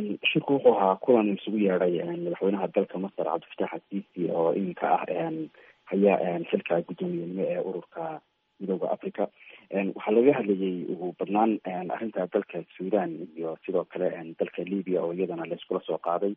shirku wuxuu ahaa kulan isugu yeedhay madaxweynaha dalka masar cabdifatax asiisi oo iminka ah haya xilka guddoomiyenimo ee ururka midooda africa waxaa laga hadlayay ugu badnaan arrinta dalka sudan iyo sidoo kale dalka libya oo iyadana layskula soo qaaday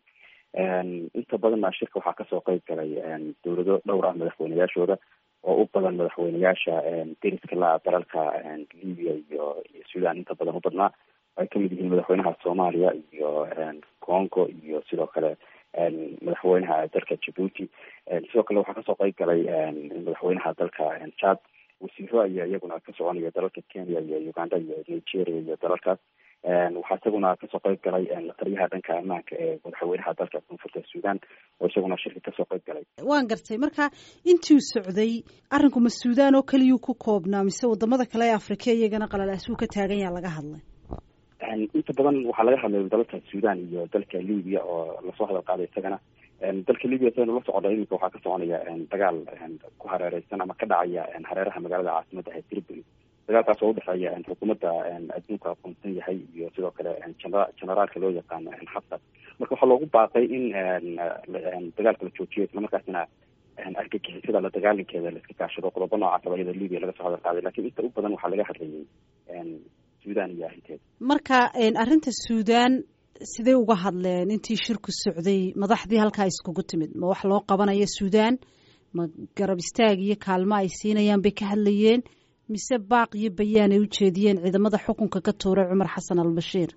inta badanna shirka waxaa kasoo qeyb galay dowlado dhowr ah madaxweyneyaashooda oo u badan madaxweyneyaasha deriska la dalalka libya iyo iyo sudan inta badan u badnaa ay kamid yihiin madaxweynaha soomaaliya iyo congo iyo sidoo kale madaxweynaha dalka djibuuti sidoo kale waxaa kasoo qeyb galay madaxweynaha dalka chad wasiiro ayaa iyaguna ka soconaya dalalka kenya iyo uganda iyo nigeria iyo dalalkaas waxaa isaguna kasoo qeyb galay lataliyaha dhanka ammaanka ee madaxweynaha dalka koonfurta sudan oo isaguna shirka kasoo qeyb galay waan gartay marka intuu socday arrinku ma sudan oo keliyuu ku koobnaa mise wadamada kale ee afrika iyagana qalalaasuu ka taagan yaa laga hadlay inta badan waxaa laga hadlay dalalka sudan iyo dalka libya oo lasoo hadal qaaday isagana dalka libya saynu la socda iminka waxaa ka soconaya dagaal ku hareereysan ama ka dhacaya hareeraha magaalada caasimada ee tripoli dagaalkaas oo udhexeeya xukuumadda adduunka aqoonsan yahay iyo sidoo kale generaalka loo yaqaano xaftar marka waxaa loogu baaqay in dagaalka la joojiyo islamarkaasina argagixisada la dagaalinkeeda la iska kaashado qodobo noocaas abayada libya laga soo hadal qaaday lakin inta u badan waxaa laga hadlayay sudan iyo arrinteeda marka arrinta sudan sidee uga hadleen intii shirku socday madaxdii halkaa iskugu timid ma wax loo qabanayo sudan ma garab istaag iyo kaalmo ay siinayaan bay ka hadlayeen mise baaq iyo bayaan ay ujeediyeen ciidamada xukunka ka tuuray cumar xasan albashiir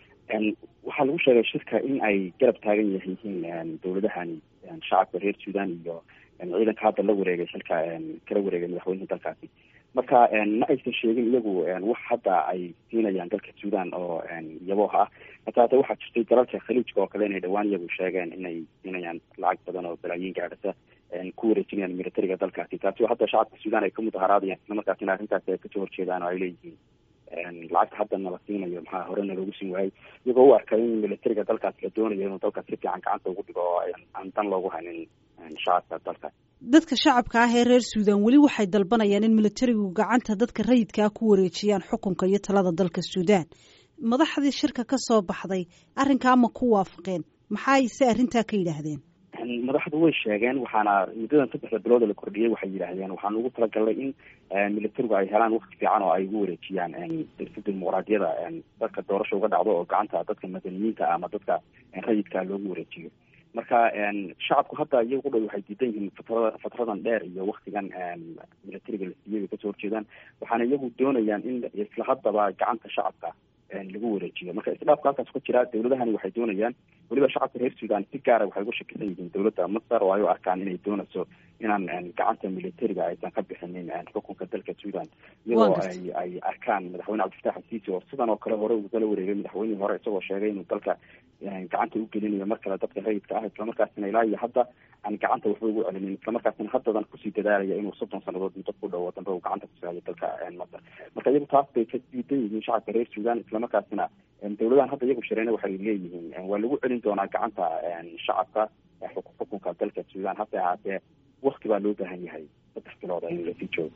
waxaa lagu sheegay shirka in ay garab taagan yihiin dowladahani shacabka reer sudan iyo ciidanka hadda la wareegay xilka kala wareegay madaxweynihii dalkaasi marka ma aysan sheegin iyagu wax hadda ay siinayaan dalka sudan oo yabooh ah hata hata waxaa jirtay dalalka khaliijka oo kale inay dhawaan iyagu sheegeen inay siinayaan lacag badan oo balaayiin gaadhasa ku wareejinayaan militariga dalkaasi taasi oo hadda shacabka sudan ay ka mudaharaadayaan isla markaasina arrintaasi ay kasoo horjeedaan oo ay leeyihiin lacagta haddana la siinayo maxaa horena loogu siin waayey iyagoo u arkay in militariga dalkaas la doonayo inuu dalkaas si fiican gacanta ugu dhigo oo aan dan loogu haynin shacabka dalkaas dadka shacabka ah ee reer suudan weli waxay dalbanayaan in militarigu gacanta dadka rayidkaa ku wareejiyaan xukunka iyo talada dalka suudan madaxdii shirka ka soo baxday arrinkaa ma ku waafaqeen maxay se arrintaa ka yidhaahdeen madaxdu way sheegeen waxaana muddadan saddexda bilooda la kordhiyey waxay yidhaahdeen waxaan ugu talagalnay in militarigu ay helaan wakti fiican oo ay ugu wareejiyaan si dimuqraadiyada dadka doorasha uga dhacdo oo gacanta dadka madaniyiinta ama dadka rayidka loogu wareejiyo marka shacabku hadda iyaga u dhow waxay diidan yihiin fatrada fatradan dheer iyo waktigan militariga la siiyay bay kasoo horjeedaan waxaana iyagu doonayaan in isla haddaba gacanta shacabka lagu wareejiyo marka isdhaafka halkaas ku jira dawladahani waxay doonayaan weliba shacabka reer sudan si gaara waxay uga shakisan yihiin dawladda masar oo ay u arkaan inay doonayso inaan gacanta militariga aysan ka bixinin xukunka dalka sudan iyadoo ay ay arkaan madaxweyne cabdifatax asiisi oo sidan oo kale hore ugala wareegay madaxweynihii hore isagoo sheegay inuu dalka gacanta u gelinayo mar kale dadka rayidka ah islamarkaasina ilaa iyo hadda aan gacanta waxba ugu celinin islamarkaasina haddadan kusii dadaalaya inuu soddon sanadood muddo ku dhowo dambe uu gacanta kusihayo dalka masar marka iyagu taas bay ka diidan yihiin shacabka reer sudan islamarkaasina dawladahan hadda iyagu shareena waxay leeyihiin waa lagu celin doonaa gacanta shacabka xukunka dalka sudan hase ahaatee wakti baa loo baahan yahay saddex bilood in lasii joogo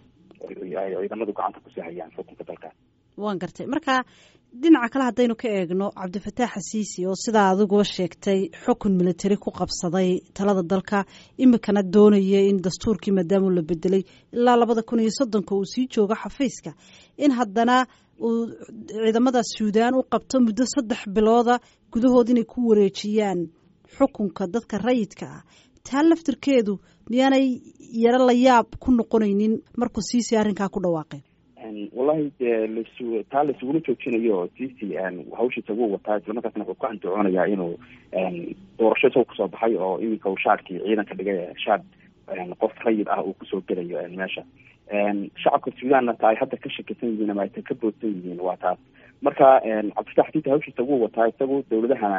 ay ciidamadu gacanta kusii hayaan xukunka dalkaas waan gartay marka dhinaca kale haddaynu ka eegno cabdifataax xasiisi oo sidaa adiguba sheegtay xukun militari ku qabsaday talada dalka imikana doonaya in dastuurkii maadaama la bedelay ilaa labada kun iyo soddonka uu sii joogo xafiiska in haddana uu ciidamada suudaan u qabto muddo saddex bilooda gudahood inay ku wareejiyaan xukunka dadka rayidka ah taa laftirkeedu miyaanay yaro la yaab ku noqonaynin markuu siisi arrinkaa ku dhawaaqeen wallahi dee lasu taa laisugula joojinayo cici hawshiisa wuu wataa islamarkaasna wuxuu ku andacoonayaa inuu doorasho isagoo kusoo baxay oo iminka uu shaadkii ciidanka dhigay shaad qof rayid ah uu kusoo gelayo meesha shacabka suudanna ta ay hadda ka shakisan yihiin ama aysan ka boodsan yihiin waa taas marka cabdifatax xadiita hawshiisa wuu wataa isagu dawladahana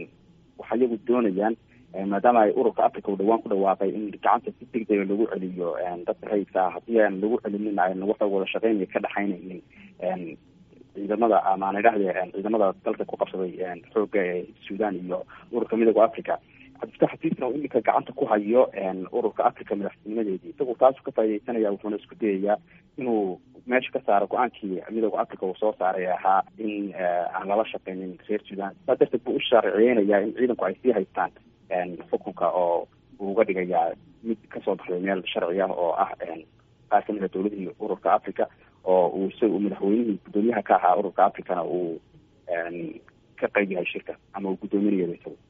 waxa iyagu doonayaan maadaama ay ururka africa uu dhawaan ku dhawaaqay in gacanta si degdega lagu celiyo dadka rayidka ah haddii aan lagu celinin ayna waxa wada shaqeynaya ka dhexaynaynin ciidamada amaan idhahde ciidamada dalka ku qabsaday xoogga ee sudan iyo ururka midooda africa cabdifatax xasiisna uu iminka gacanta ku hayo ururka africa madaxtinimadeedii isagu taasu ka faa'idaysanaya wuxuuna isku dayayaa inuu meesha ka saara go-aankii midooda africa uu soo saaray ahaa in aan lala shaqeynin reer sudan saa darteed buu u sharciyeynayaa in ciidanku ay sii haystaan xukunka oo uu uga dhigayaa mid kasoo baxday meel sharci ah oo ah qaar kamid a dowladihii ururka africa oo uu isaga uu madaxweynihii guddoomiyaha ka ahaa ururka africana uu ka qayb yahay shirka ama uu guddoominayaba isaga